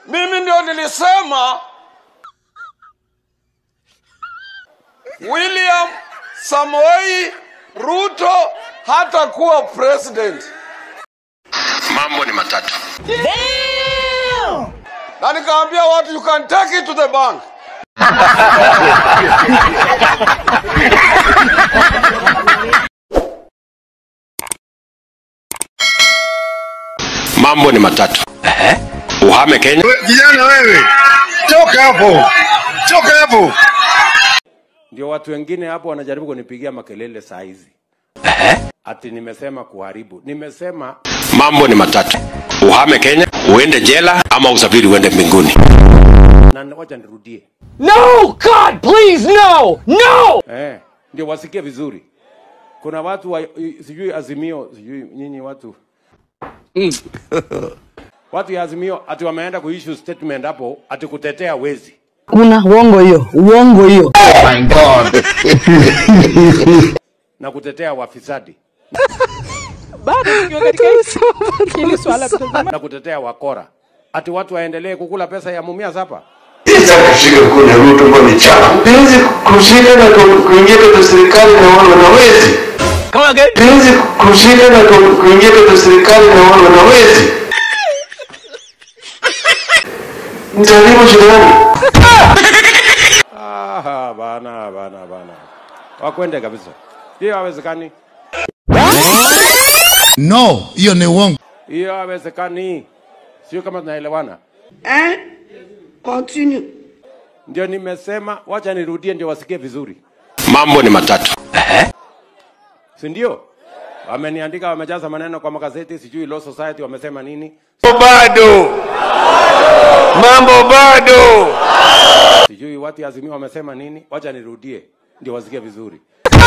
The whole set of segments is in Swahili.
Mimi ndio nilisema William Samoei Ruto hatakuwa president, Mambo ni matatu. na nikaambia watu you can take it to the bank. Mambo ni matatu. Uhame Kenya, Kijana wewe, toka hapo, toka hapo. Ndio watu wengine hapo wanajaribu kunipigia makelele saa hizi ati nimesema kuharibu. Nimesema mambo ni matatu. Uhame Kenya, uende jela ama usafiri uende mbinguni. na wacha nirudie No! God, please, no! No! eh, ndio wasikie vizuri. Kuna watu wa, sijui Azimio, sijui nyinyi watu watu ya Azimio ati wameenda kuissue statement hapo ati kutetea wezi Kuna uongo hiyo, uongo hiyo. na kutetea wafisadi bado tukiwa katika hili swala tutazama na kutetea wakora, ati watu waendelee kukula pesa ya Mumias hapa. Sasa kushika kuna Ruto kwa ni chafu. Penzi kushika na ku- kuingia katika serikali na wale wanawezi. Penzi kushika na ku- kuingia katika serikali na wale wanawezi. Mtalimu jirani. Ah, bana bana bana, wakwende kabisa, hiyo hawezekani, No, hiyo ni uongo. hiyo hawezekani. Sio kama tunaelewana. Hein Continue. Ndio nimesema, wacha nirudie ndio wasikie vizuri, Mambo ni matatu. si ndio? Wameniandika, wamejaza maneno kwa magazeti, sijui Law Society wamesema nini, Bado. Mambo bado. sijui watu ya Azimio wamesema nini. Wacha nirudie ndio wasikie vizuri.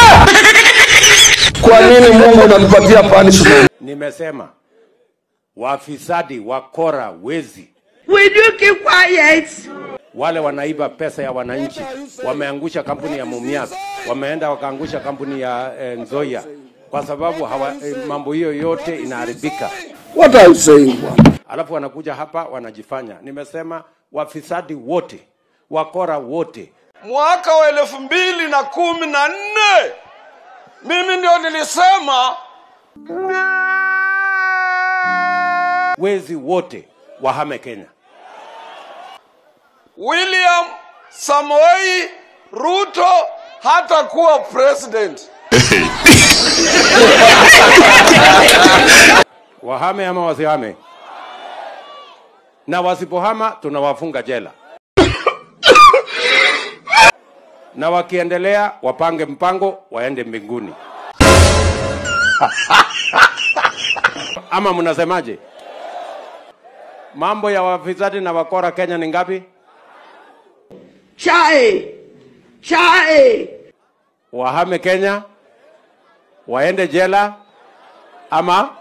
Kwa nini Mungu unanipatia punishment? Nimesema wafisadi, wakora, wezi Will you keep quiet? wale wanaiba pesa ya wananchi, wameangusha kampuni ya Mumias, wameenda wakaangusha kampuni ya eh, Nzoia kwa sababu hawa, eh, mambo hiyo yote inaharibika, What are you saying? bwana? alafu wanakuja hapa wanajifanya. Nimesema wafisadi wote, wakora wote, Mwaka wa elfu mbili na kumi na nne mimi ndio nilisema wezi wote wahame Kenya. William Samoei Ruto hatakuwa president. Wahame ama wasihame? Na wasipohama tunawafunga jela, na wakiendelea wapange mpango waende mbinguni. Ama mnasemaje? Mambo ya wafisadi na wakora Kenya ni ngapi? Chae. Chae. Wahame Kenya, waende jela ama